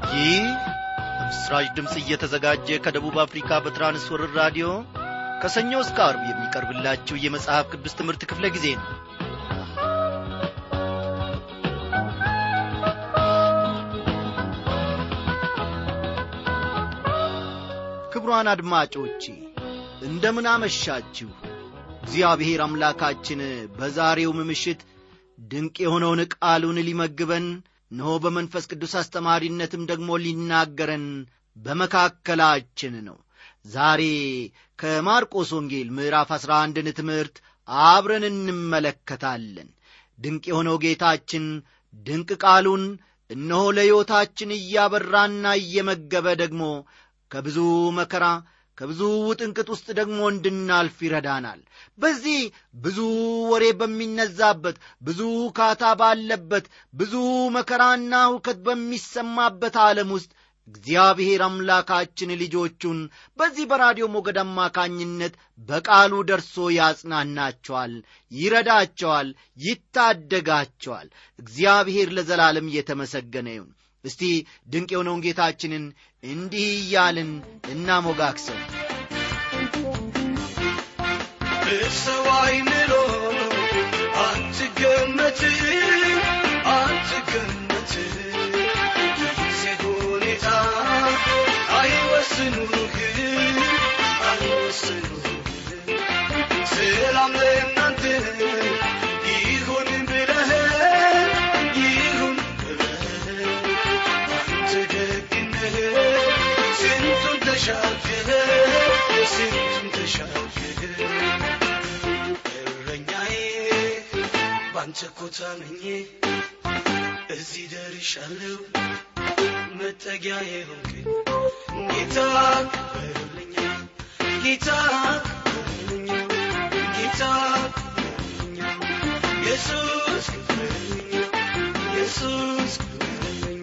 ይህ በምስራች ድምፅ እየተዘጋጀ ከደቡብ አፍሪካ በትራንስወርር ራዲዮ ከሰኞ እስከ አርብ የሚቀርብላችሁ የመጽሐፍ ቅዱስ ትምህርት ክፍለ ጊዜ ነው ክቡራን አድማጮቼ እንደምን አመሻችሁ እግዚአብሔር አምላካችን በዛሬውም ምሽት ድንቅ የሆነውን ቃሉን ሊመግበን እነሆ በመንፈስ ቅዱስ አስተማሪነትም ደግሞ ሊናገረን በመካከላችን ነው ዛሬ ከማርቆስ ወንጌል ምዕራፍ አሥራ አንድን ትምህርት አብረን እንመለከታለን ድንቅ የሆነው ጌታችን ድንቅ ቃሉን እነሆ ለሕይወታችን እያበራና እየመገበ ደግሞ ከብዙ መከራ ከብዙ ውጥንቅጥ ውስጥ ደግሞ እንድናልፍ ይረዳናል በዚህ ብዙ ወሬ በሚነዛበት ብዙ ካታ ባለበት ብዙ መከራና ሁከት በሚሰማበት ዓለም ውስጥ እግዚአብሔር አምላካችን ልጆቹን በዚህ በራዲዮ ሞገድ አማካኝነት በቃሉ ደርሶ ያጽናናቸዋል ይረዳቸዋል ይታደጋቸዋል እግዚአብሔር ለዘላለም እየተመሰገነ ይሁን እስቲ ድንቅ የሆነውን ጌታችንን እንዲህ እያልን እናሞጋክሰው በሰው አይምሮ አትገመት አትገመት ጊዜ ሁኔታ አይወስኑህ አይወስኑህ ሰላም ለእናንተ ይሁን ብለህ ይሁን ብለህ አንተ ደግነህ ስንቱን ተሻግረህ ስንቱን ተሻግረህ እረኛዬ ባንተ እኮ ታምኜ እዚህ ደርሻለሁ መጠጊያዬ ሆንክኝ ጌታ በርልኛ ጌታ በርልኛ ጌታ በርልኛ ኢየሱስ በርልኛ ኢየሱስ በርልኛ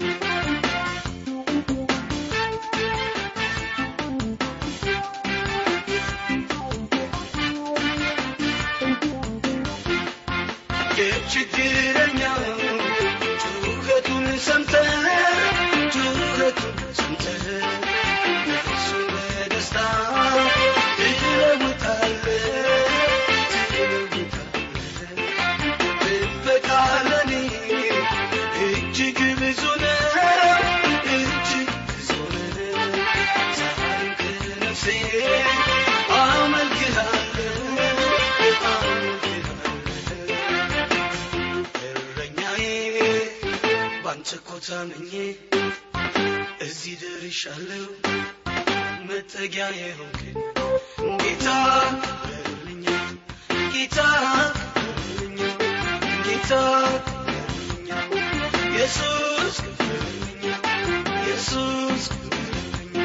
የችግረኛው ጩኸቱን ሰምተህ ጩኸቱን ሰምተህ እሱ በደስታ ትለውጣለህ ትለውጣለህ ጥበቃ ለኔ እጅግ ብዙ ነው እጅግ ብዙ ነው ዛሬም ከነፍሴ አመልክሃለሁ አመልክሃለሁ እረኛዬ ባንተ እኮ ታምኜ እዚህ ደርሻለሁ መጠጊያዬ ሆንክኝ ጌታ በርልኛ ጌታ በርልኛ ጌታ በርልኛ ኢየሱስ በርልኛ ኢየሱስ በርልኛ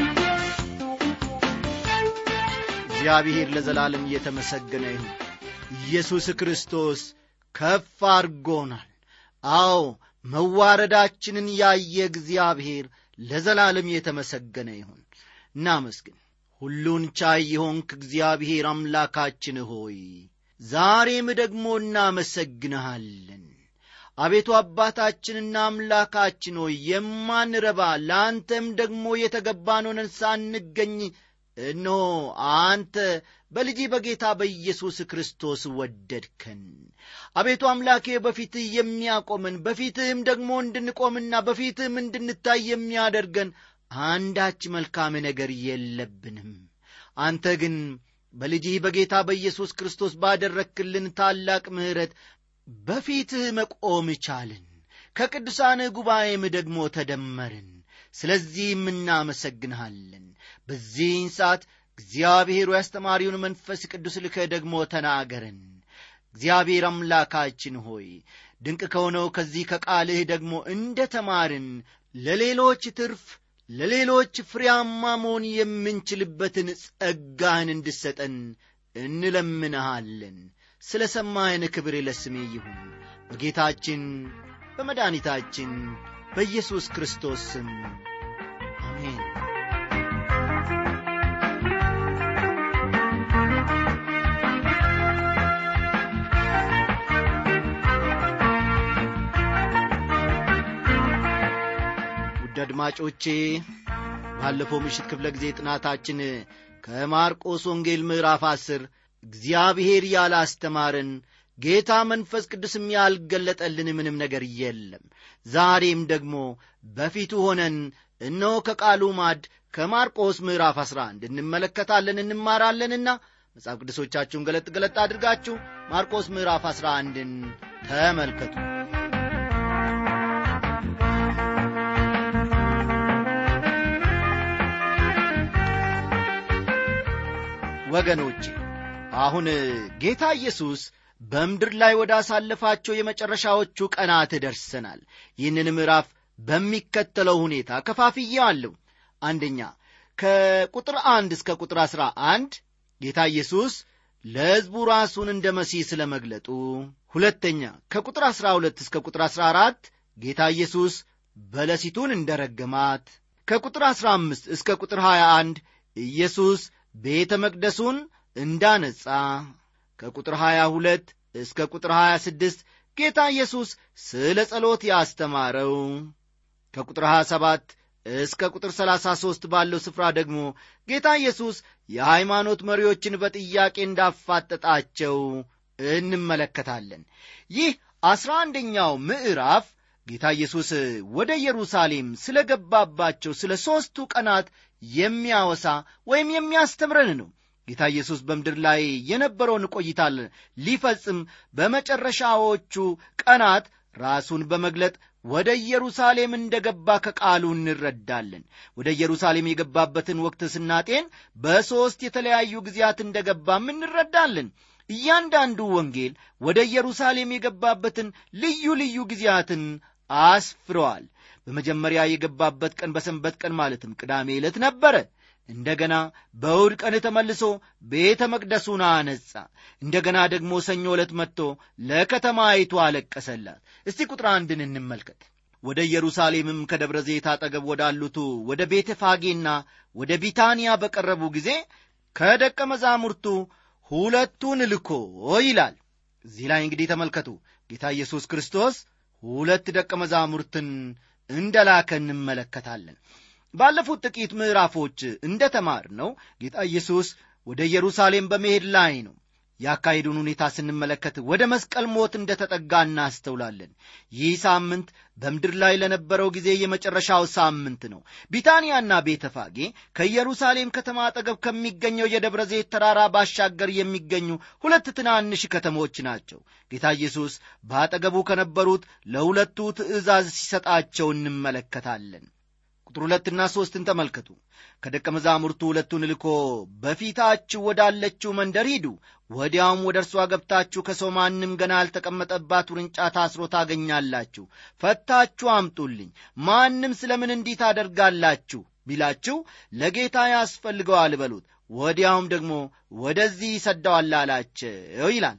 እግዚአብሔር ለዘላለም እየተመሰገነ ይሁን ኢየሱስ ክርስቶስ ከፍ አድርጎናል አዎ መዋረዳችንን ያየ እግዚአብሔር ለዘላለም የተመሰገነ ይሁን እናመስግን ሁሉን ቻይ የሆንክ እግዚአብሔር አምላካችን ሆይ ዛሬም ደግሞ እናመሰግንሃለን አቤቱ አባታችንና አምላካችን ሆይ የማንረባ ለአንተም ደግሞ የተገባን ሆነን ሳንገኝ እነሆ አንተ በልጅ በጌታ በኢየሱስ ክርስቶስ ወደድከን አቤቱ አምላኬ በፊትህ የሚያቆመን በፊትህም ደግሞ እንድንቆምና በፊትህም እንድንታይ የሚያደርገን አንዳች መልካም ነገር የለብንም አንተ ግን በልጅህ በጌታ በኢየሱስ ክርስቶስ ባደረክልን ታላቅ ምሕረት በፊትህ መቆም ቻልን ከቅዱሳንህ ጉባኤም ደግሞ ተደመርን ስለዚህም እናመሰግንሃለን በዚህን ሰዓት እግዚአብሔሩ ያስተማሪውን መንፈስ ቅዱስ ልከህ ደግሞ ተናገረን እግዚአብሔር አምላካችን ሆይ ድንቅ ከሆነው ከዚህ ከቃልህ ደግሞ እንደ ተማርን ለሌሎች ትርፍ ለሌሎች ፍሬያማ መሆን የምንችልበትን ጸጋህን እንድሰጠን እንለምንሃለን ስለ ሰማህን ክብር ለስሜ ይሁን በጌታችን በመድኃኒታችን በኢየሱስ ክርስቶስ ስም አሜን ውድ አድማጮቼ ባለፈው ምሽት ክፍለ ጊዜ ጥናታችን ከማርቆስ ወንጌል ምዕራፍ አስር እግዚአብሔር ያላስተማረን ጌታ መንፈስ ቅዱስም ያልገለጠልን ምንም ነገር የለም ዛሬም ደግሞ በፊቱ ሆነን እነሆ ከቃሉ ማድ ከማርቆስ ምዕራፍ 11 እንመለከታለን እንማራለንና መጽሐፍ ቅዱሶቻችሁን ገለጥ ገለጥ አድርጋችሁ ማርቆስ ምዕራፍ 11ን ተመልከቱ ወገኖቼ አሁን ጌታ ኢየሱስ በምድር ላይ ወደ አሳለፋቸው የመጨረሻዎቹ ቀናት ደርሰናል ይህንን ምዕራፍ በሚከተለው ሁኔታ ከፋፍዬዋለሁ አንደኛ ከቁጥር አንድ እስከ ቁጥር አሥራ አንድ ጌታ ኢየሱስ ለሕዝቡ ራሱን እንደ መሲህ ስለ መግለጡ ሁለተኛ ከቁጥር አሥራ ሁለት እስከ ቁጥር አሥራ አራት ጌታ ኢየሱስ በለሲቱን እንደ ረገማት ከቁጥር አሥራ አምስት እስከ ቁጥር ሀያ አንድ ኢየሱስ ቤተ መቅደሱን እንዳነጻ ከቁጥር 22 እስከ ቁጥር 26 ጌታ ኢየሱስ ስለ ጸሎት ያስተማረው ከቁጥር 27 እስከ ቁጥር 33 ባለው ስፍራ ደግሞ ጌታ ኢየሱስ የሃይማኖት መሪዎችን በጥያቄ እንዳፋጠጣቸው እንመለከታለን ይህ አስራ አንደኛው ምዕራፍ ጌታ ኢየሱስ ወደ ኢየሩሳሌም ስለ ገባባቸው ስለ ሦስቱ ቀናት የሚያወሳ ወይም የሚያስተምረን ነው ጌታ ኢየሱስ በምድር ላይ የነበረውን ቆይታ ሊፈጽም በመጨረሻዎቹ ቀናት ራሱን በመግለጥ ወደ ኢየሩሳሌም እንደ ገባ ከቃሉ እንረዳለን ወደ ኢየሩሳሌም የገባበትን ወቅት ስናጤን በሦስት የተለያዩ ጊዜያት እንደ ገባም እንረዳለን እያንዳንዱ ወንጌል ወደ ኢየሩሳሌም የገባበትን ልዩ ልዩ ጊዜያትን አስፍረዋል በመጀመሪያ የገባበት ቀን በሰንበት ቀን ማለትም ቅዳሜ ዕለት ነበረ እንደገና በእሁድ ቀን ተመልሶ ቤተ መቅደሱን አነጻ እንደገና ደግሞ ሰኞ ዕለት መጥቶ ለከተማይቱ አለቀሰላት እስቲ ቁጥር አንድን እንመልከት ወደ ኢየሩሳሌምም ከደብረ ዘይት አጠገብ ወዳሉቱ ወደ ቤተ ፋጌና ወደ ቢታንያ በቀረቡ ጊዜ ከደቀ መዛሙርቱ ሁለቱን ልኮ ይላል እዚህ ላይ እንግዲህ ተመልከቱ ጌታ ኢየሱስ ክርስቶስ ሁለት ደቀ መዛሙርትን እንደላከ እንመለከታለን ባለፉት ጥቂት ምዕራፎች እንደ ተማር ነው ጌታ ኢየሱስ ወደ ኢየሩሳሌም በመሄድ ላይ ነው ያካሄዱን ሁኔታ ስንመለከት ወደ መስቀል ሞት እንደ ተጠጋ እናስተውላለን ይህ ሳምንት በምድር ላይ ለነበረው ጊዜ የመጨረሻው ሳምንት ነው ቢታንያና ቤተፋጌ ከኢየሩሳሌም ከተማ አጠገብ ከሚገኘው የደብረ ዘይት ተራራ ባሻገር የሚገኙ ሁለት ትናንሽ ከተሞች ናቸው ጌታ ኢየሱስ በአጠገቡ ከነበሩት ለሁለቱ ትእዛዝ ሲሰጣቸው እንመለከታለን ቁጥር ሁለትና ሦስትን ተመልከቱ ከደቀ መዛሙርቱ ሁለቱን ልኮ በፊታችሁ ወዳለችው መንደር ሂዱ ወዲያውም ወደ እርሷ ገብታችሁ ከሰው ማንም ገና ያልተቀመጠባት ውርንጫ ታስሮ ታገኛላችሁ ፈታችሁ አምጡልኝ ማንም ስለ ምን እንዲህ ታደርጋላችሁ ቢላችሁ ለጌታ ያስፈልገዋል በሉት ወዲያውም ደግሞ ወደዚህ ይሰደዋል አላቸው ይላል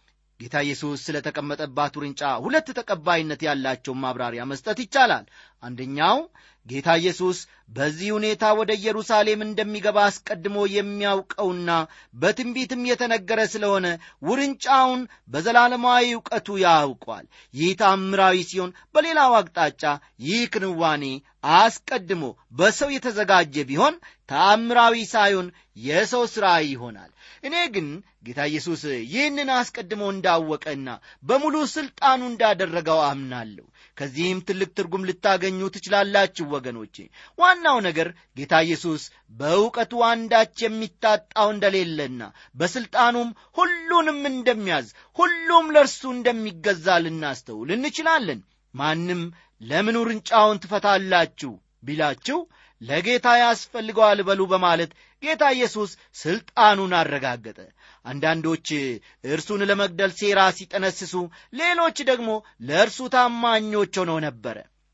ጌታ ኢየሱስ ስለ ተቀመጠባት ውርንጫ ሁለት ተቀባይነት ያላቸውን ማብራሪያ መስጠት ይቻላል አንደኛው ጌታ ኢየሱስ በዚህ ሁኔታ ወደ ኢየሩሳሌም እንደሚገባ አስቀድሞ የሚያውቀውና በትንቢትም የተነገረ ስለሆነ ውርንጫውን በዘላለማዊ እውቀቱ ያውቋል ይህ ታምራዊ ሲሆን በሌላው አቅጣጫ ይህ ክንዋኔ አስቀድሞ በሰው የተዘጋጀ ቢሆን ተአምራዊ ሳይሆን የሰው ሥራ ይሆናል እኔ ግን ጌታ ኢየሱስ ይህንን አስቀድሞ እንዳወቀና በሙሉ ሥልጣኑ እንዳደረገው አምናለሁ ከዚህም ትልቅ ትርጉም ልታገኙ ትችላላችሁ ወገኖቼ ዋናው ነገር ጌታ ኢየሱስ በእውቀቱ አንዳች የሚታጣው እንደሌለና በሥልጣኑም ሁሉንም እንደሚያዝ ሁሉም ለእርሱ እንደሚገዛ ልናስተውል እንችላለን ማንም ለምን ውርንጫውን ትፈታላችሁ ቢላችሁ ለጌታ ያስፈልገዋል በሉ በማለት ጌታ ኢየሱስ ሥልጣኑን አረጋገጠ አንዳንዶች እርሱን ለመግደል ሴራ ሲጠነስሱ ሌሎች ደግሞ ለእርሱ ታማኞች ሆነው ነበረ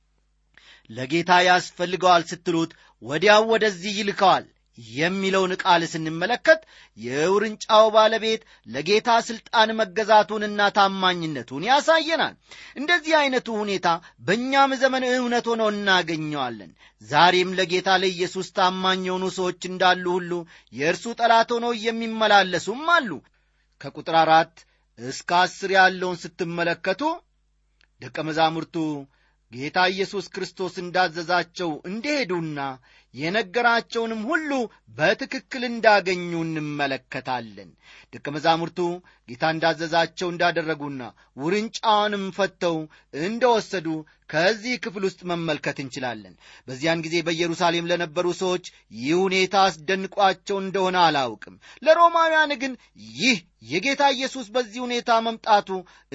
ለጌታ ያስፈልገዋል ስትሉት ወዲያው ወደዚህ ይልከዋል የሚለውን ቃል ስንመለከት የውርንጫው ባለቤት ለጌታ ሥልጣን መገዛቱንና ታማኝነቱን ያሳየናል እንደዚህ ዐይነቱ ሁኔታ በእኛም ዘመን እውነት ሆኖ እናገኘዋለን ዛሬም ለጌታ ለኢየሱስ ታማኝ የሆኑ ሰዎች እንዳሉ ሁሉ የእርሱ ጠላት ሆነው የሚመላለሱም አሉ ከቁጥር አራት እስከ አስር ያለውን ስትመለከቱ ደቀ መዛሙርቱ ጌታ ኢየሱስ ክርስቶስ እንዳዘዛቸው እንደሄዱና የነገራቸውንም ሁሉ በትክክል እንዳገኙ እንመለከታለን። ደቀ መዛሙርቱ ጌታ እንዳዘዛቸው እንዳደረጉና ውርንጫዋንም ፈተው እንደወሰዱ ከዚህ ክፍል ውስጥ መመልከት እንችላለን። በዚያን ጊዜ በኢየሩሳሌም ለነበሩ ሰዎች ይህ ሁኔታ አስደንቋቸው እንደሆነ አላውቅም። ለሮማውያን ግን ይህ የጌታ ኢየሱስ በዚህ ሁኔታ መምጣቱ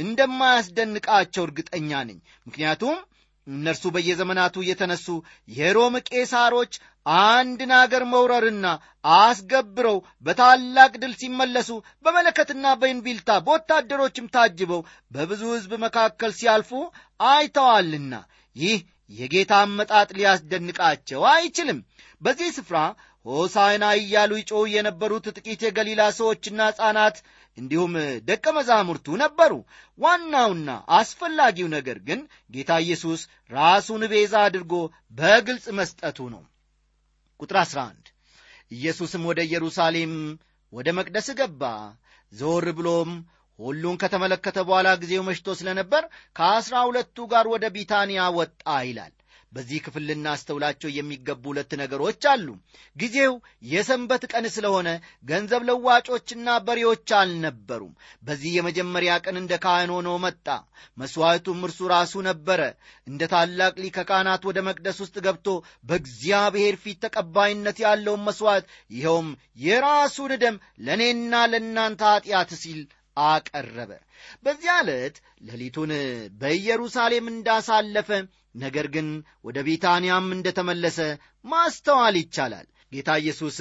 እንደማያስደንቃቸው እርግጠኛ ነኝ። ምክንያቱም እነርሱ በየዘመናቱ የተነሱ የሮም ቄሳሮች አንድን አገር መውረርና አስገብረው በታላቅ ድል ሲመለሱ በመለከትና በእንቢልታ በወታደሮችም ታጅበው በብዙ ሕዝብ መካከል ሲያልፉ አይተዋልና ይህ የጌታ አመጣጥ ሊያስደንቃቸው አይችልም። በዚህ ስፍራ ሆሳዕና እያሉ ይጮኹ የነበሩት ጥቂት የገሊላ ሰዎችና ሕፃናት እንዲሁም ደቀ መዛሙርቱ ነበሩ። ዋናውና አስፈላጊው ነገር ግን ጌታ ኢየሱስ ራሱን ቤዛ አድርጎ በግልጽ መስጠቱ ነው። ቁጥር 11 ኢየሱስም ወደ ኢየሩሳሌም ወደ መቅደስ ገባ። ዘወር ብሎም ሁሉን ከተመለከተ በኋላ ጊዜው መሽቶ ስለነበር ከአስራ ሁለቱ ጋር ወደ ቢታንያ ወጣ ይላል። በዚህ ክፍል ልናስተውላቸው የሚገቡ ሁለት ነገሮች አሉ። ጊዜው የሰንበት ቀን ስለሆነ ገንዘብ ለዋጮችና በሬዎች አልነበሩም። በዚህ የመጀመሪያ ቀን እንደ ካህን ሆኖ መጣ። መሥዋዕቱም እርሱ ራሱ ነበረ። እንደ ታላቅ ሊቀ ካህናት ወደ መቅደስ ውስጥ ገብቶ በእግዚአብሔር ፊት ተቀባይነት ያለውን መሥዋዕት ይኸውም የራሱን ደም ለእኔና ለእናንተ ኀጢአት ሲል አቀረበ። በዚያ ዕለት ሌሊቱን በኢየሩሳሌም እንዳሳለፈ ነገር ግን ወደ ቢታንያም እንደተመለሰ ማስተዋል ይቻላል። ጌታ ኢየሱስ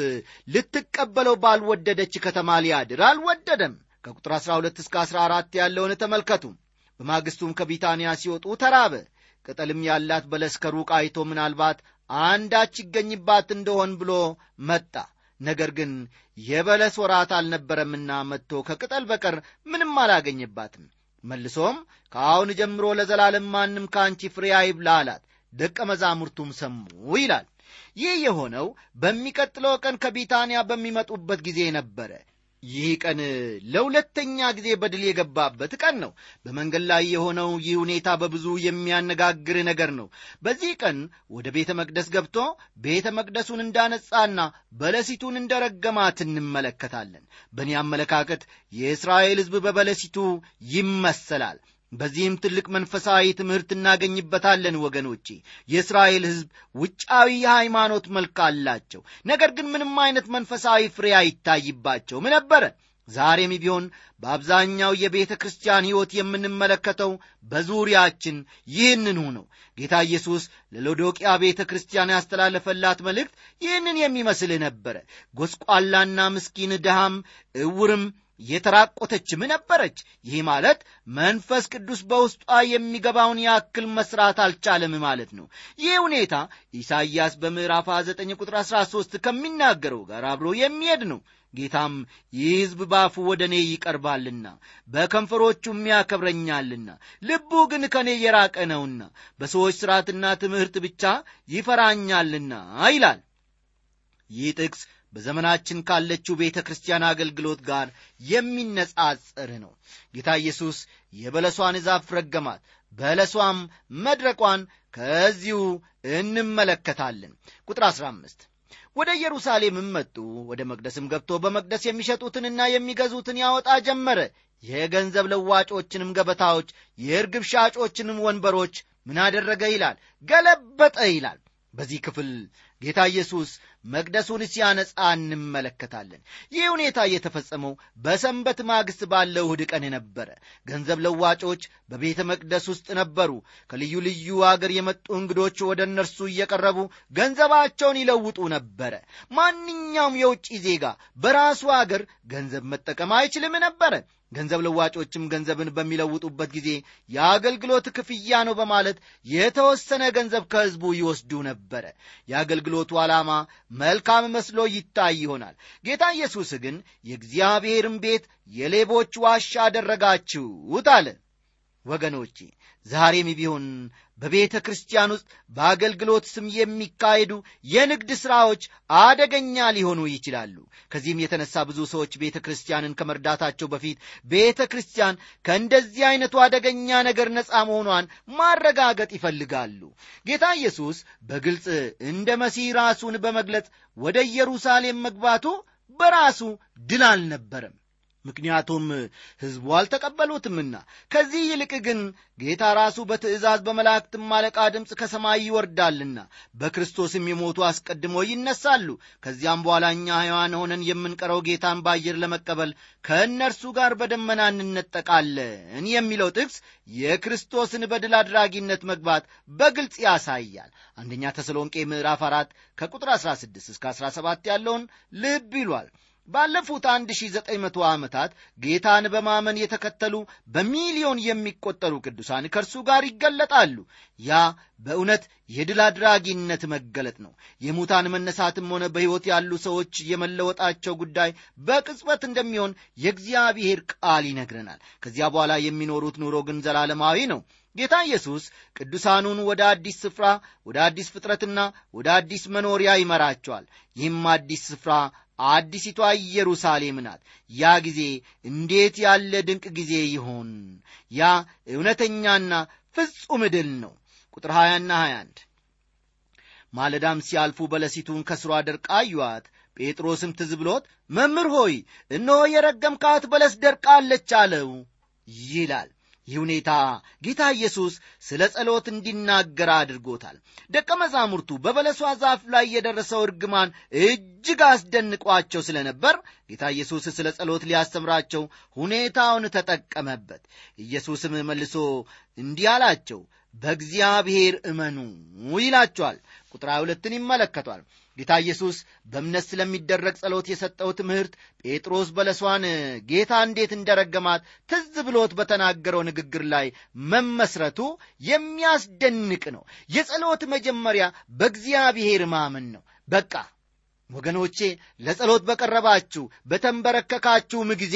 ልትቀበለው ባልወደደች ከተማ ሊያድር አልወደደም። ከቁጥር 12 እስከ 14 ያለውን ተመልከቱ። በማግስቱም ከቢታንያ ሲወጡ ተራበ። ቅጠልም ያላት በለስ ከሩቅ አይቶ ምናልባት አንዳች ይገኝባት እንደሆን ብሎ መጣ። ነገር ግን የበለስ ወራት አልነበረምና መጥቶ ከቅጠል በቀር ምንም አላገኘባትም። መልሶም ከአሁን ጀምሮ ለዘላለም ማንም ከአንቺ ፍሬ አይብላ አላት። ደቀ መዛሙርቱም ሰሙ ይላል። ይህ የሆነው በሚቀጥለው ቀን ከቢታንያ በሚመጡበት ጊዜ ነበረ። ይህ ቀን ለሁለተኛ ጊዜ በድል የገባበት ቀን ነው። በመንገድ ላይ የሆነው ይህ ሁኔታ በብዙ የሚያነጋግር ነገር ነው። በዚህ ቀን ወደ ቤተ መቅደስ ገብቶ ቤተ መቅደሱን እንዳነጻና በለሲቱን እንደረገማት እንመለከታለን። በእኔ አመለካከት የእስራኤል ሕዝብ በበለሲቱ ይመሰላል። በዚህም ትልቅ መንፈሳዊ ትምህርት እናገኝበታለን ወገኖቼ። የእስራኤል ሕዝብ ውጫዊ የሃይማኖት መልክ አላቸው፣ ነገር ግን ምንም አይነት መንፈሳዊ ፍሬ አይታይባቸውም ነበረ። ዛሬም ቢሆን በአብዛኛው የቤተ ክርስቲያን ሕይወት የምንመለከተው በዙሪያችን ይህንኑ ነው። ጌታ ኢየሱስ ለሎዶቅያ ቤተ ክርስቲያን ያስተላለፈላት መልእክት ይህንን የሚመስል ነበረ። ጎስቋላና ምስኪን ድሃም ዕውርም የተራቆተችም ነበረች። ይህ ማለት መንፈስ ቅዱስ በውስጧ የሚገባውን ያክል መስራት አልቻለም ማለት ነው። ይህ ሁኔታ ኢሳይያስ በምዕራፍ 29 ቁጥር 13 ከሚናገረው ጋር አብሮ የሚሄድ ነው። ጌታም ይህ ሕዝብ ባፉ ወደ እኔ ይቀርባልና በከንፈሮቹም ያከብረኛልና ልቡ ግን ከእኔ የራቀ ነውና በሰዎች ሥርዓትና ትምህርት ብቻ ይፈራኛልና ይላል። ይህ ጥቅስ በዘመናችን ካለችው ቤተ ክርስቲያን አገልግሎት ጋር የሚነጻጸር ነው። ጌታ ኢየሱስ የበለሷን ዛፍ ረገማት፣ በለሷም መድረቋን ከዚሁ እንመለከታለን። ቁጥር 15 ወደ ኢየሩሳሌምም መጡ። ወደ መቅደስም ገብቶ በመቅደስ የሚሸጡትንና የሚገዙትን ያወጣ ጀመረ። የገንዘብ ለዋጮችንም ገበታዎች፣ የርግብ ሻጮችንም ወንበሮች ምን አደረገ ይላል? ገለበጠ ይላል። በዚህ ክፍል ጌታ ኢየሱስ መቅደሱን ሲያነጻ እንመለከታለን። ይህ ሁኔታ የተፈጸመው በሰንበት ማግስት ባለው እሁድ ቀን ነበረ። ገንዘብ ለዋጮች በቤተ መቅደስ ውስጥ ነበሩ። ከልዩ ልዩ አገር የመጡ እንግዶች ወደ እነርሱ እየቀረቡ ገንዘባቸውን ይለውጡ ነበረ። ማንኛውም የውጭ ዜጋ በራሱ አገር ገንዘብ መጠቀም አይችልም ነበረ። ገንዘብ ለዋጮችም ገንዘብን በሚለውጡበት ጊዜ የአገልግሎት ክፍያ ነው በማለት የተወሰነ ገንዘብ ከሕዝቡ ይወስዱ ነበረ። የአገልግሎቱ ዓላማ መልካም መስሎ ይታይ ይሆናል። ጌታ ኢየሱስ ግን የእግዚአብሔርን ቤት የሌቦች ዋሻ አደረጋችሁት አለ። ወገኖቼ ዛሬም ቢሆን በቤተ ክርስቲያን ውስጥ በአገልግሎት ስም የሚካሄዱ የንግድ ሥራዎች አደገኛ ሊሆኑ ይችላሉ። ከዚህም የተነሳ ብዙ ሰዎች ቤተ ክርስቲያንን ከመርዳታቸው በፊት ቤተ ክርስቲያን ከእንደዚህ አይነቱ አደገኛ ነገር ነፃ መሆኗን ማረጋገጥ ይፈልጋሉ። ጌታ ኢየሱስ በግልጽ እንደ መሲህ ራሱን በመግለጽ ወደ ኢየሩሳሌም መግባቱ በራሱ ድል አልነበረም። ምክንያቱም ሕዝቡ አልተቀበሉትምና። ከዚህ ይልቅ ግን ጌታ ራሱ በትእዛዝ በመላእክትም አለቃ ድምፅ ከሰማይ ይወርዳልና በክርስቶስም የሞቱ አስቀድሞ ይነሳሉ። ከዚያም በኋላ እኛ ሕያዋን ሆነን የምንቀረው ጌታን በአየር ለመቀበል ከእነርሱ ጋር በደመና እንነጠቃለን የሚለው ጥቅስ የክርስቶስን በድል አድራጊነት መግባት በግልጽ ያሳያል። አንደኛ ተሰሎንቄ ምዕራፍ አራት ከቁጥር 16 እስከ 17 ያለውን ልብ ይሏል። ባለፉት 1900 ዓመታት ጌታን በማመን የተከተሉ በሚሊዮን የሚቆጠሩ ቅዱሳን ከእርሱ ጋር ይገለጣሉ። ያ በእውነት የድል አድራጊነት መገለጥ ነው። የሙታን መነሳትም ሆነ በሕይወት ያሉ ሰዎች የመለወጣቸው ጉዳይ በቅጽበት እንደሚሆን የእግዚአብሔር ቃል ይነግረናል። ከዚያ በኋላ የሚኖሩት ኑሮ ግን ዘላለማዊ ነው። ጌታ ኢየሱስ ቅዱሳኑን ወደ አዲስ ስፍራ፣ ወደ አዲስ ፍጥረትና ወደ አዲስ መኖሪያ ይመራቸዋል። ይህም አዲስ ስፍራ አዲሲቷ ኢየሩሳሌም ናት። ያ ጊዜ እንዴት ያለ ድንቅ ጊዜ ይሆን! ያ እውነተኛና ፍጹም ድል ነው። ቁጥር 20ና 21 ማለዳም ሲያልፉ በለሲቱን ከስሯ ደርቃ አዩአት። ጴጥሮስም ትዝ ብሎት መምህር ሆይ እነሆ የረገምካት በለስ ደርቃለች አለው ይላል። ይህ ሁኔታ ጌታ ኢየሱስ ስለ ጸሎት እንዲናገር አድርጎታል። ደቀ መዛሙርቱ በበለሷ ዛፍ ላይ የደረሰው እርግማን እጅግ አስደንቋቸው ስለነበር ጌታ ኢየሱስ ስለ ጸሎት ሊያስተምራቸው ሁኔታውን ተጠቀመበት። ኢየሱስም መልሶ እንዲህ አላቸው፣ በእግዚአብሔር እመኑ ይላቸዋል። ቁጥር ሁለትን ይመለከቷል። ጌታ ኢየሱስ በእምነት ስለሚደረግ ጸሎት የሰጠው ትምህርት ጴጥሮስ በለሷን ጌታ እንዴት እንደረገማት ትዝ ብሎት በተናገረው ንግግር ላይ መመስረቱ የሚያስደንቅ ነው። የጸሎት መጀመሪያ በእግዚአብሔር ማመን ነው። በቃ ወገኖቼ ለጸሎት በቀረባችሁ በተንበረከካችሁም ጊዜ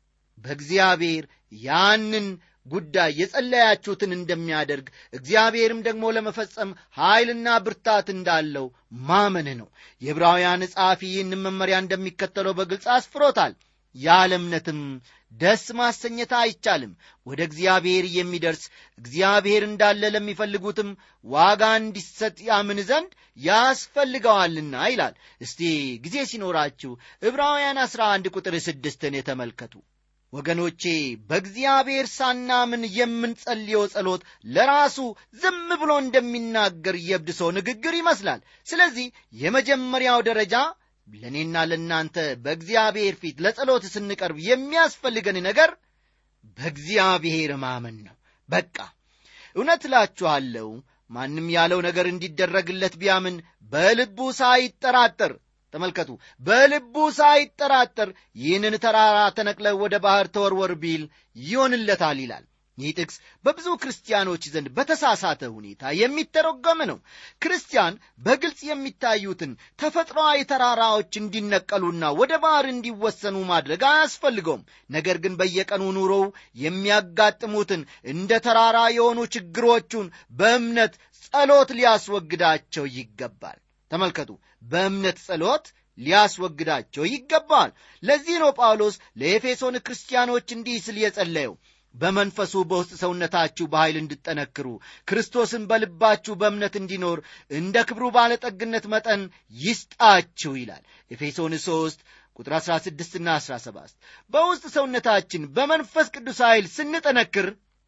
በእግዚአብሔር ያንን ጉዳይ የጸለያችሁትን እንደሚያደርግ እግዚአብሔርም ደግሞ ለመፈጸም ኃይልና ብርታት እንዳለው ማመን ነው። የዕብራውያን ጸሐፊ ይህንን መመሪያ እንደሚከተለው በግልጽ አስፍሮታል። ያለ እምነትም ደስ ማሰኘት አይቻልም። ወደ እግዚአብሔር የሚደርስ እግዚአብሔር እንዳለ ለሚፈልጉትም ዋጋ እንዲሰጥ ያምን ዘንድ ያስፈልገዋልና ይላል። እስቲ ጊዜ ሲኖራችሁ ዕብራውያን 11 ቁጥር ስድስትን የተመልከቱ። ወገኖቼ በእግዚአብሔር ሳናምን የምንጸልየው ጸሎት ለራሱ ዝም ብሎ እንደሚናገር የብድ ሰው ንግግር ይመስላል። ስለዚህ የመጀመሪያው ደረጃ ለእኔና ለእናንተ በእግዚአብሔር ፊት ለጸሎት ስንቀርብ የሚያስፈልገን ነገር በእግዚአብሔር ማመን ነው። በቃ እውነት እላችኋለሁ ማንም ያለው ነገር እንዲደረግለት ቢያምን በልቡ ሳይጠራጠር ተመልከቱ፣ በልቡ ሳይጠራጠር ይህንን ተራራ ተነቅለ ወደ ባሕር ተወርወር ቢል ይሆንለታል ይላል። ይህ ጥቅስ በብዙ ክርስቲያኖች ዘንድ በተሳሳተ ሁኔታ የሚተረጎም ነው። ክርስቲያን በግልጽ የሚታዩትን ተፈጥሯዊ ተራራዎች እንዲነቀሉና ወደ ባሕር እንዲወሰኑ ማድረግ አያስፈልገውም። ነገር ግን በየቀኑ ኑሮው የሚያጋጥሙትን እንደ ተራራ የሆኑ ችግሮቹን በእምነት ጸሎት ሊያስወግዳቸው ይገባል። ተመልከቱ፣ በእምነት ጸሎት ሊያስወግዳቸው ይገባል። ለዚህ ነው ጳውሎስ ለኤፌሶን ክርስቲያኖች እንዲህ ስል የጸለየው በመንፈሱ በውስጥ ሰውነታችሁ በኃይል እንድጠነክሩ ክርስቶስን በልባችሁ በእምነት እንዲኖር እንደ ክብሩ ባለጠግነት መጠን ይስጣችሁ ይላል ኤፌሶን 3 ቁጥር 16ና 17 በውስጥ ሰውነታችን በመንፈስ ቅዱስ ኃይል ስንጠነክር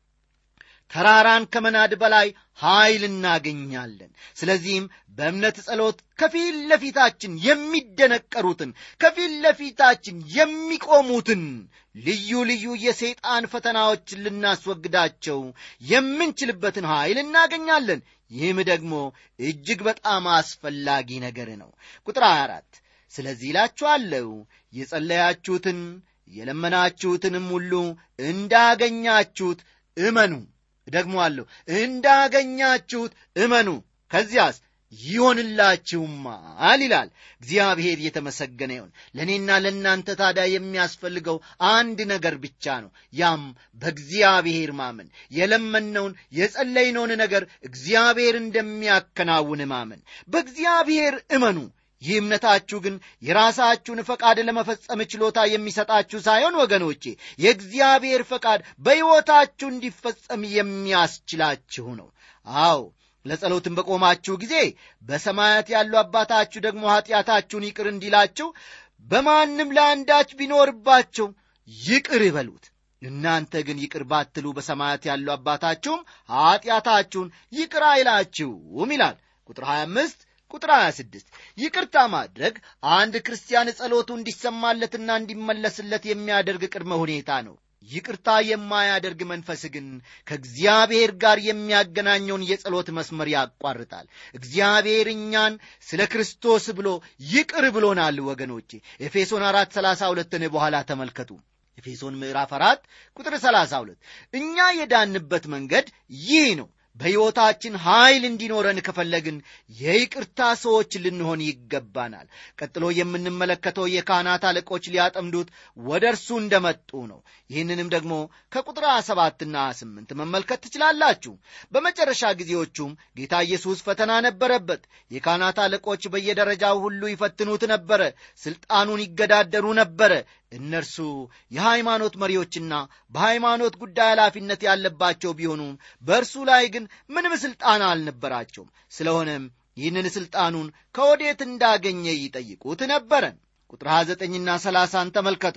ተራራን ከመናድ በላይ ኃይል እናገኛለን። ስለዚህም በእምነት ጸሎት ከፊት ለፊታችን የሚደነቀሩትን ከፊት ለፊታችን የሚቆሙትን ልዩ ልዩ የሰይጣን ፈተናዎችን ልናስወግዳቸው የምንችልበትን ኃይል እናገኛለን። ይህም ደግሞ እጅግ በጣም አስፈላጊ ነገር ነው። ቁጥር 24 ስለዚህ ይላችኋለሁ የጸለያችሁትን የለመናችሁትንም ሁሉ እንዳገኛችሁት እመኑ ደግሞ አለሁ እንዳገኛችሁት እመኑ። ከዚያስ ይሆንላችሁማል ይላል። እግዚአብሔር የተመሰገነ ይሁን። ለእኔና ለእናንተ ታዲያ የሚያስፈልገው አንድ ነገር ብቻ ነው። ያም በእግዚአብሔር ማመን፣ የለመነውን የጸለይነውን ነገር እግዚአብሔር እንደሚያከናውን ማመን። በእግዚአብሔር እመኑ። ይህ እምነታችሁ ግን የራሳችሁን ፈቃድ ለመፈጸም ችሎታ የሚሰጣችሁ ሳይሆን ወገኖቼ የእግዚአብሔር ፈቃድ በሕይወታችሁ እንዲፈጸም የሚያስችላችሁ ነው። አዎ ለጸሎትም በቆማችሁ ጊዜ በሰማያት ያሉ አባታችሁ ደግሞ ኀጢአታችሁን ይቅር እንዲላችሁ በማንም ለአንዳች ቢኖርባቸው ይቅር ይበሉት። እናንተ ግን ይቅር ባትሉ በሰማያት ያሉ አባታችሁም ኀጢአታችሁን ይቅር አይላችሁም ይላል ቁጥር 25 ቁጥር 26 ይቅርታ ማድረግ አንድ ክርስቲያን ጸሎቱ እንዲሰማለትና እንዲመለስለት የሚያደርግ ቅድመ ሁኔታ ነው። ይቅርታ የማያደርግ መንፈስ ግን ከእግዚአብሔር ጋር የሚያገናኘውን የጸሎት መስመር ያቋርጣል። እግዚአብሔር እኛን ስለ ክርስቶስ ብሎ ይቅር ብሎናል። ወገኖቼ ኤፌሶን አራት ሰላሳ ሁለትን በኋላ ተመልከቱ። ኤፌሶን ምዕራፍ አራት ቁጥር ሰላሳ ሁለት እኛ የዳንበት መንገድ ይህ ነው። በሕይወታችን ኃይል እንዲኖረን ከፈለግን የይቅርታ ሰዎች ልንሆን ይገባናል። ቀጥሎ የምንመለከተው የካህናት አለቆች ሊያጠምዱት ወደ እርሱ እንደመጡ ነው። ይህንንም ደግሞ ከቁጥር ሰባትና ስምንት መመልከት ትችላላችሁ። በመጨረሻ ጊዜዎቹም ጌታ ኢየሱስ ፈተና ነበረበት። የካህናት አለቆች በየደረጃው ሁሉ ይፈትኑት ነበረ፣ ሥልጣኑን ይገዳደሩ ነበረ። እነርሱ የሃይማኖት መሪዎችና በሃይማኖት ጉዳይ ኃላፊነት ያለባቸው ቢሆኑም በእርሱ ላይ ግን ምንም ሥልጣን አልነበራቸውም። ስለሆነም ይህንን ሥልጣኑን ከወዴት እንዳገኘ ይጠይቁት ነበረ። ቁጥር 29ና 30ን ተመልከቱ።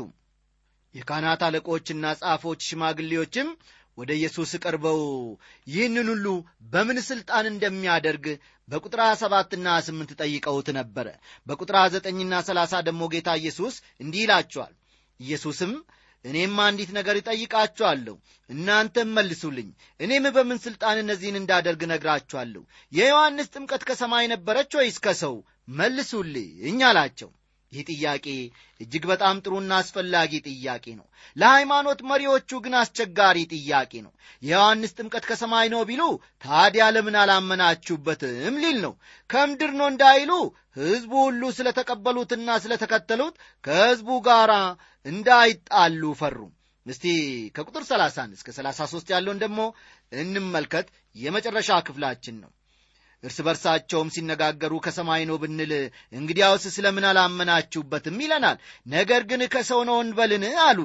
የካህናት አለቆችና ጻፎች ሽማግሌዎችም ወደ ኢየሱስ ቀርበው ይህንን ሁሉ በምን ሥልጣን እንደሚያደርግ በቁጥር 27ና 8 ጠይቀውት ነበረ። በቁጥር 9ና 30 ደግሞ ጌታ ኢየሱስ እንዲህ ይላቸዋል። ኢየሱስም እኔም አንዲት ነገር እጠይቃችኋለሁ፣ እናንተም መልሱልኝ። እኔም በምን ሥልጣን እነዚህን እንዳደርግ ነግራችኋለሁ። የዮሐንስ ጥምቀት ከሰማይ ነበረች ወይስ ከሰው? መልሱልኝ አላቸው። ይህ ጥያቄ እጅግ በጣም ጥሩና አስፈላጊ ጥያቄ ነው። ለሃይማኖት መሪዎቹ ግን አስቸጋሪ ጥያቄ ነው። የዮሐንስ ጥምቀት ከሰማይ ነው ቢሉ ታዲያ ለምን አላመናችሁበትም ሊል ነው። ከምድር ነው እንዳይሉ ሕዝቡ ሁሉ ስለ ተቀበሉትና ስለ ተከተሉት ከሕዝቡ ጋር እንዳይጣሉ ፈሩ። እስቲ ከቁጥር 30 እስከ 33 ያለውን ደግሞ እንመልከት። የመጨረሻ ክፍላችን ነው። እርስ በርሳቸውም ሲነጋገሩ ከሰማይ ነው ብንል እንግዲያውስ ስለምን አላመናችሁበትም ይለናል። ነገር ግን ከሰው ነው እንበልን አሉ።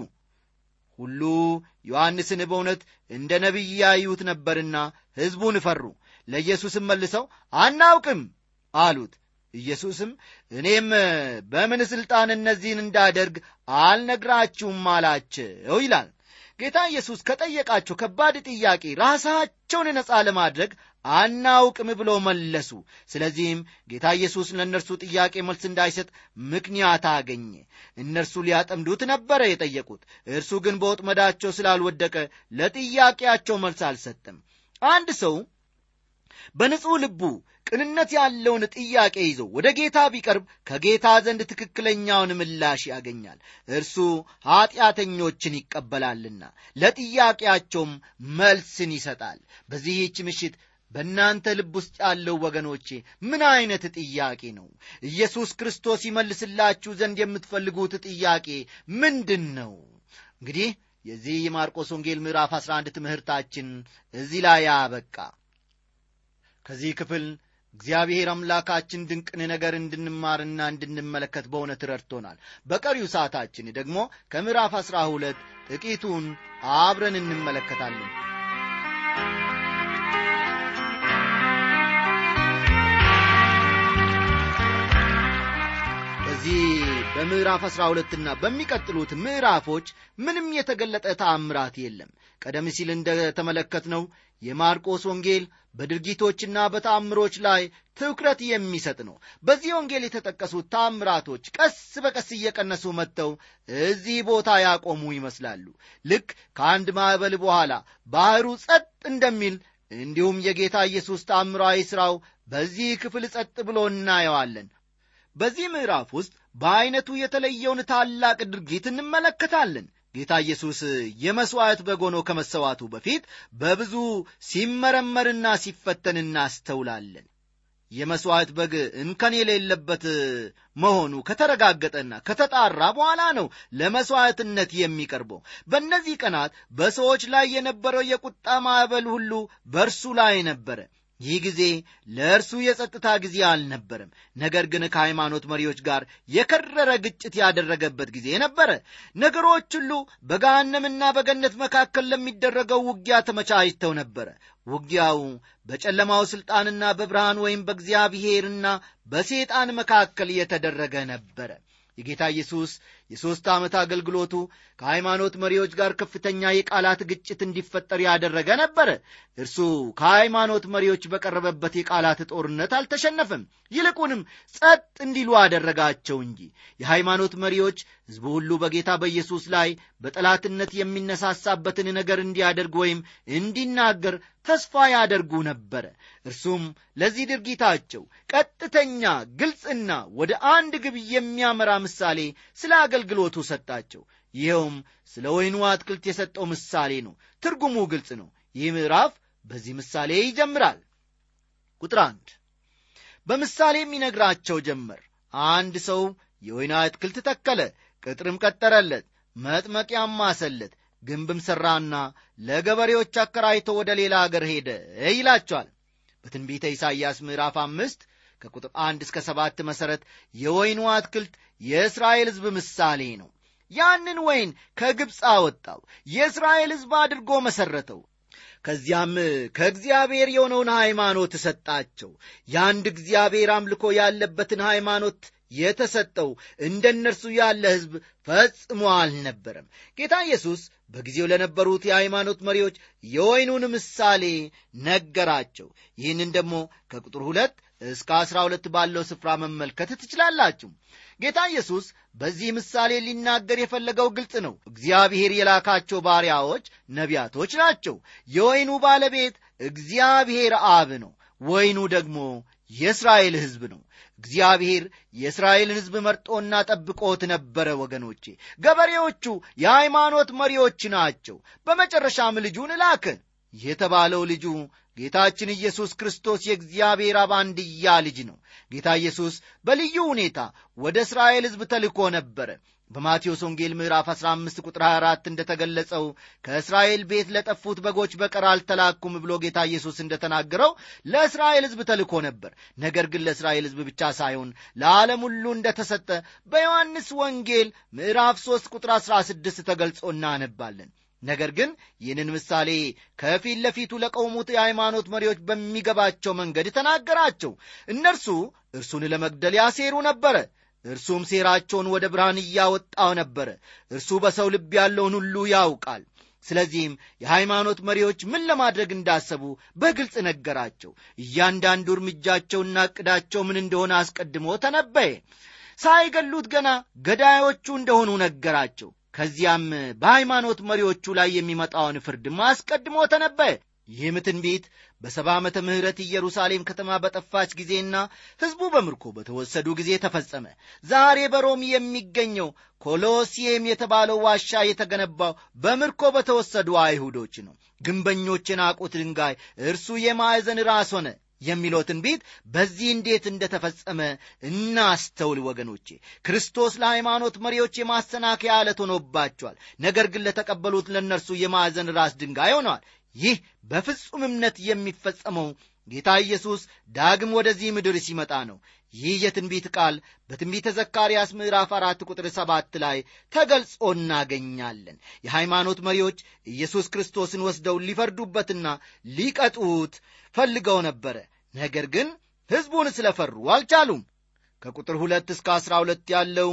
ሁሉ ዮሐንስን በእውነት እንደ ነቢይ ያዩት ነበርና ሕዝቡን ፈሩ። ለኢየሱስም መልሰው አናውቅም አሉት። ኢየሱስም እኔም በምን ሥልጣን እነዚህን እንዳደርግ አልነግራችሁም አላቸው ይላል። ጌታ ኢየሱስ ከጠየቃቸው ከባድ ጥያቄ ራሳቸውን ነፃ ለማድረግ አናውቅም ብሎ መለሱ። ስለዚህም ጌታ ኢየሱስ ለእነርሱ ጥያቄ መልስ እንዳይሰጥ ምክንያት አገኘ። እነርሱ ሊያጠምዱት ነበረ የጠየቁት። እርሱ ግን በወጥመዳቸው ስላልወደቀ ለጥያቄያቸው መልስ አልሰጠም። አንድ ሰው በንጹሕ ልቡ ቅንነት ያለውን ጥያቄ ይዞ ወደ ጌታ ቢቀርብ ከጌታ ዘንድ ትክክለኛውን ምላሽ ያገኛል። እርሱ ኀጢአተኞችን ይቀበላልና ለጥያቄያቸውም መልስን ይሰጣል። በዚህች ምሽት በእናንተ ልብ ውስጥ ያለው ወገኖቼ ምን ዐይነት ጥያቄ ነው? ኢየሱስ ክርስቶስ ይመልስላችሁ ዘንድ የምትፈልጉት ጥያቄ ምንድን ነው? እንግዲህ የዚህ የማርቆስ ወንጌል ምዕራፍ 11 ትምህርታችን እዚህ ላይ ያበቃ። ከዚህ ክፍል እግዚአብሔር አምላካችን ድንቅን ነገር እንድንማርና እንድንመለከት በእውነት ረድቶናል። በቀሪው ሰዓታችን ደግሞ ከምዕራፍ አሥራ ሁለት ጥቂቱን አብረን እንመለከታለን። በዚህ በምዕራፍ አሥራ ሁለትና በሚቀጥሉት ምዕራፎች ምንም የተገለጠ ተአምራት የለም። ቀደም ሲል እንደተመለከትነው የማርቆስ ወንጌል በድርጊቶችና በተአምሮች ላይ ትኩረት የሚሰጥ ነው። በዚህ ወንጌል የተጠቀሱት ተአምራቶች ቀስ በቀስ እየቀነሱ መጥተው እዚህ ቦታ ያቆሙ ይመስላሉ። ልክ ከአንድ ማዕበል በኋላ ባሕሩ ጸጥ እንደሚል እንዲሁም የጌታ ኢየሱስ ተአምራዊ ሥራው በዚህ ክፍል ጸጥ ብሎ እናየዋለን። በዚህ ምዕራፍ ውስጥ በዐይነቱ የተለየውን ታላቅ ድርጊት እንመለከታለን። ጌታ ኢየሱስ የመሥዋዕት በግ ሆኖ ከመሰዋቱ በፊት በብዙ ሲመረመርና ሲፈተን እናስተውላለን። የመሥዋዕት በግ እንከን የሌለበት መሆኑ ከተረጋገጠና ከተጣራ በኋላ ነው ለመሥዋዕትነት የሚቀርበው። በእነዚህ ቀናት በሰዎች ላይ የነበረው የቁጣ ማዕበል ሁሉ በእርሱ ላይ ነበረ። ይህ ጊዜ ለእርሱ የጸጥታ ጊዜ አልነበረም። ነገር ግን ከሃይማኖት መሪዎች ጋር የከረረ ግጭት ያደረገበት ጊዜ ነበረ። ነገሮች ሁሉ በገሃነምና በገነት መካከል ለሚደረገው ውጊያ ተመቻችተው ነበረ። ውጊያው በጨለማው ሥልጣንና በብርሃን ወይም በእግዚአብሔርና በሰይጣን መካከል የተደረገ ነበረ። የጌታ ኢየሱስ የሦስት ዓመት አገልግሎቱ ከሃይማኖት መሪዎች ጋር ከፍተኛ የቃላት ግጭት እንዲፈጠር ያደረገ ነበረ። እርሱ ከሃይማኖት መሪዎች በቀረበበት የቃላት ጦርነት አልተሸነፈም። ይልቁንም ጸጥ እንዲሉ አደረጋቸው እንጂ። የሃይማኖት መሪዎች ሕዝቡ ሁሉ በጌታ በኢየሱስ ላይ በጠላትነት የሚነሳሳበትን ነገር እንዲያደርግ ወይም እንዲናገር ተስፋ ያደርጉ ነበረ። እርሱም ለዚህ ድርጊታቸው ቀጥተኛ፣ ግልጽና ወደ አንድ ግብ የሚያመራ ምሳሌ ስለ አገልግሎቱ ሰጣቸው። ይኸውም ስለ ወይኑ አትክልት የሰጠው ምሳሌ ነው። ትርጉሙ ግልጽ ነው። ይህ ምዕራፍ በዚህ ምሳሌ ይጀምራል። ቁጥር አንድ በምሳሌም ይነግራቸው ጀመር። አንድ ሰው የወይን አትክልት ተከለ፣ ቅጥርም ቀጠረለት፣ መጥመቂያም ማሰለት፣ ግንብም ሠራና ለገበሬዎች አከራይቶ ወደ ሌላ አገር ሄደ ይላቸዋል። በትንቢተ ኢሳይያስ ምዕራፍ አምስት ከቁጥር አንድ እስከ ሰባት መሠረት የወይኑ አትክልት የእስራኤል ሕዝብ ምሳሌ ነው። ያንን ወይን ከግብፅ አወጣው፣ የእስራኤል ሕዝብ አድርጎ መሠረተው። ከዚያም ከእግዚአብሔር የሆነውን ሃይማኖት ሰጣቸው። የአንድ እግዚአብሔር አምልኮ ያለበትን ሃይማኖት የተሰጠው እንደ እነርሱ ያለ ሕዝብ ፈጽሞ አልነበረም። ጌታ ኢየሱስ በጊዜው ለነበሩት የሃይማኖት መሪዎች የወይኑን ምሳሌ ነገራቸው። ይህንን ደግሞ ከቁጥር ሁለት እስከ አስራ ሁለት ባለው ስፍራ መመልከት ትችላላችሁ። ጌታ ኢየሱስ በዚህ ምሳሌ ሊናገር የፈለገው ግልጽ ነው። እግዚአብሔር የላካቸው ባሪያዎች ነቢያቶች ናቸው። የወይኑ ባለቤት እግዚአብሔር አብ ነው። ወይኑ ደግሞ የእስራኤል ሕዝብ ነው። እግዚአብሔር የእስራኤልን ሕዝብ መርጦና ጠብቆት ነበረ። ወገኖቼ ገበሬዎቹ የሃይማኖት መሪዎች ናቸው። በመጨረሻም ልጁን ላከ። የተባለው ልጁ ጌታችን ኢየሱስ ክርስቶስ የእግዚአብሔር አብ አንድያ ልጅ ነው። ጌታ ኢየሱስ በልዩ ሁኔታ ወደ እስራኤል ሕዝብ ተልኮ ነበረ። በማቴዎስ ወንጌል ምዕራፍ 15 ቁጥር 24 እንደተገለጸው ከእስራኤል ቤት ለጠፉት በጎች በቀር አልተላኩም ብሎ ጌታ ኢየሱስ እንደተናገረው ለእስራኤል ሕዝብ ተልኮ ነበር። ነገር ግን ለእስራኤል ሕዝብ ብቻ ሳይሆን ለዓለም ሁሉ እንደተሰጠ በዮሐንስ ወንጌል ምዕራፍ 3 ቁጥር 16 ተገልጾ እናነባለን። ነገር ግን ይህንን ምሳሌ ከፊት ለፊቱ ለቆሙት የሃይማኖት መሪዎች በሚገባቸው መንገድ ተናገራቸው። እነርሱ እርሱን ለመግደል ያሴሩ ነበረ። እርሱም ሴራቸውን ወደ ብርሃን እያወጣው ነበረ። እርሱ በሰው ልብ ያለውን ሁሉ ያውቃል። ስለዚህም የሃይማኖት መሪዎች ምን ለማድረግ እንዳሰቡ በግልጽ ነገራቸው። እያንዳንዱ እርምጃቸውና ዕቅዳቸው ምን እንደሆነ አስቀድሞ ተነበየ። ሳይገሉት ገና ገዳዮቹ እንደሆኑ ነገራቸው። ከዚያም በሃይማኖት መሪዎቹ ላይ የሚመጣውን ፍርድም አስቀድሞ ተነበየ። ይህም ትንቢት በሰባ ዓመተ ምሕረት ኢየሩሳሌም ከተማ በጠፋች ጊዜና ሕዝቡ በምርኮ በተወሰዱ ጊዜ ተፈጸመ። ዛሬ በሮም የሚገኘው ኮሎሲየም የተባለው ዋሻ የተገነባው በምርኮ በተወሰዱ አይሁዶች ነው። ግንበኞች የናቁት ድንጋይ እርሱ የማዕዘን ራስ ሆነ የሚለው ትንቢት በዚህ እንዴት እንደተፈጸመ እናስተውል ወገኖቼ። ክርስቶስ ለሃይማኖት መሪዎች የማሰናከያ ዓለት ሆኖባቸዋል። ነገር ግን ለተቀበሉት ለእነርሱ የማዕዘን ራስ ድንጋይ ሆነዋል። ይህ በፍጹም እምነት የሚፈጸመው ጌታ ኢየሱስ ዳግም ወደዚህ ምድር ሲመጣ ነው። ይህ የትንቢት ቃል በትንቢተ ዘካርያስ ምዕራፍ አራት ቁጥር ሰባት ላይ ተገልጾ እናገኛለን። የሃይማኖት መሪዎች ኢየሱስ ክርስቶስን ወስደው ሊፈርዱበትና ሊቀጡት ፈልገው ነበረ። ነገር ግን ሕዝቡን ስለፈሩ አልቻሉም። ከቁጥር ሁለት እስከ አሥራ ሁለት ያለው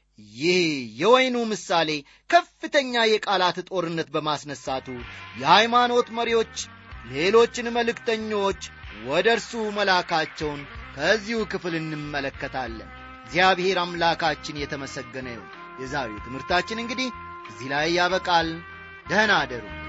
ይህ የወይኑ ምሳሌ ከፍተኛ የቃላት ጦርነት በማስነሳቱ የሃይማኖት መሪዎች ሌሎችን መልእክተኞች ወደ እርሱ መላካቸውን ከዚሁ ክፍል እንመለከታለን። እግዚአብሔር አምላካችን የተመሰገነ ይሁን። የዛሬው ትምህርታችን እንግዲህ እዚህ ላይ ያበቃል። ደህና አደሩ።